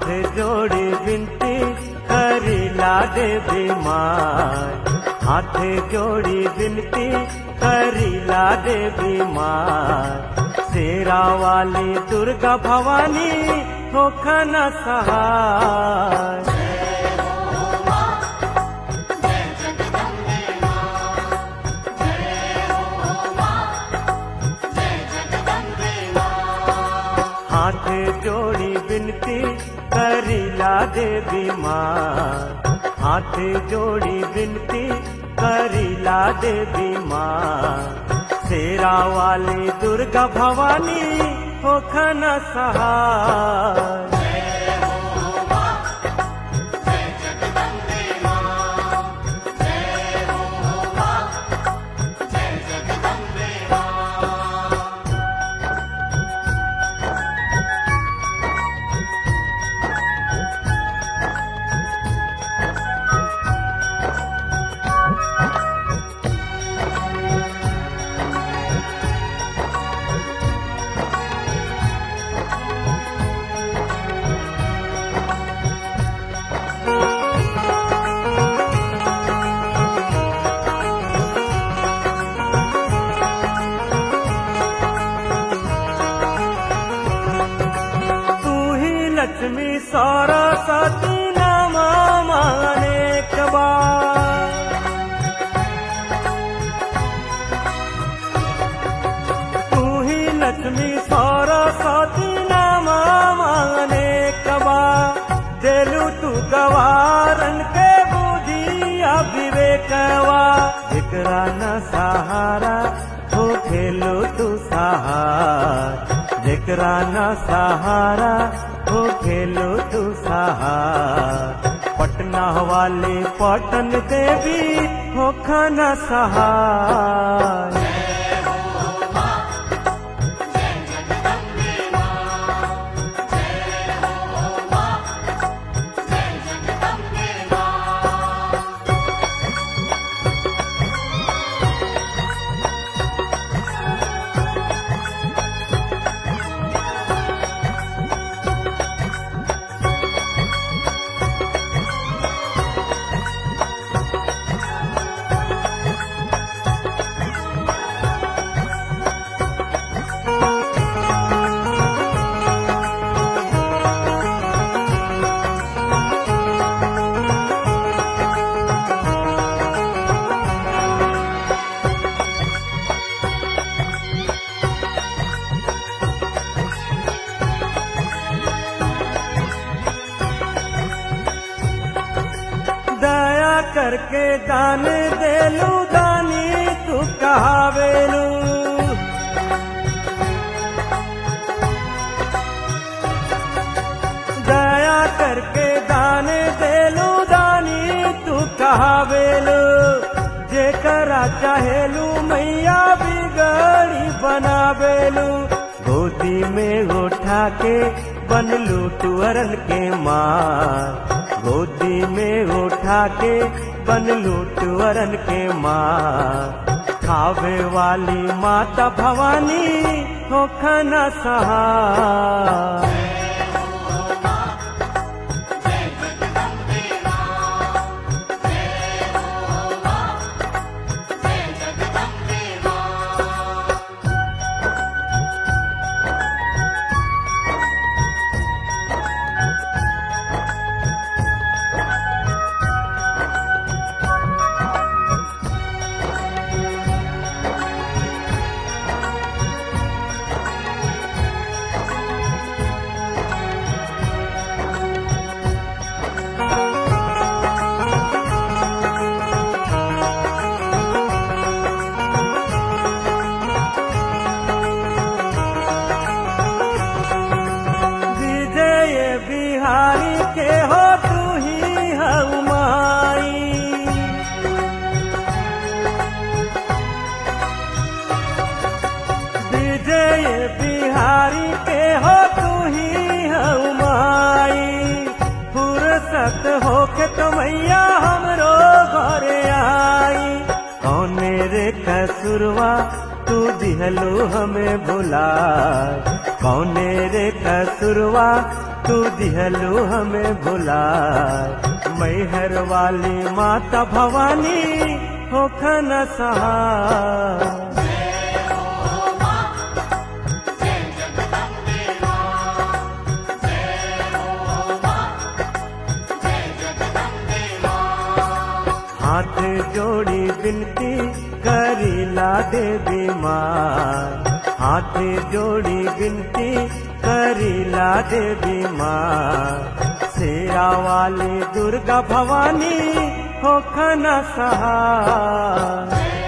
हाथ जोड़ी विनती करीला देवी माँ हाथ जोड़ी विनती करीला देवी माँ शेरा वाली दुर्गा भवानी होखन सहाय हाथ जोड़ी विनती करीला देवी माँ हाथ जोड़ी विनती करीला देवी माँ शेरा वाली दुर्गा भवानी होखन सहाय तू ही लक्ष्मी सरस्वती नामा अनेक बार तू ही लक्ष्मी सरस्वती नामा अनेक बार देलू तू गवारन के बुद्धि विवेकवा जेकरा न सहारा हो खेलो तू सहार जेकरा न सहारा हो खेलो तू सहार पटना वाले पटन देवी हो खाना सहार दया करके दान देलू दानी तू कहावेलू दया करके दान देलू दानी तू कहावेलू जेकरा चाहेलू मैया बिगड़ी बनावेलू गोदी में उठा के बनलू टुअरन के माँ गोदी में उठा के बनलू टुअरन के माँ खावे वाली माता भवानी हो खाना सहाय विजय बिहारी के हो तू ही हऊ माई विजय बिहारी के हो तू ही हऊ माई फुर्सत होके तो मैया हमरो घरे आई कौने रे कसुरवा तू दिहलू हमें भुला कौने रे कसुरवा तू दिहलू हमें भुला मैहर वाली माता भवानी होखन सहाय हाथ जोड़ी बिनती करीला देवी माँ हाथ जोड़ी बिनती करीला देवी माँ शेरा वाली दुर्गा भवानी होखन सहाय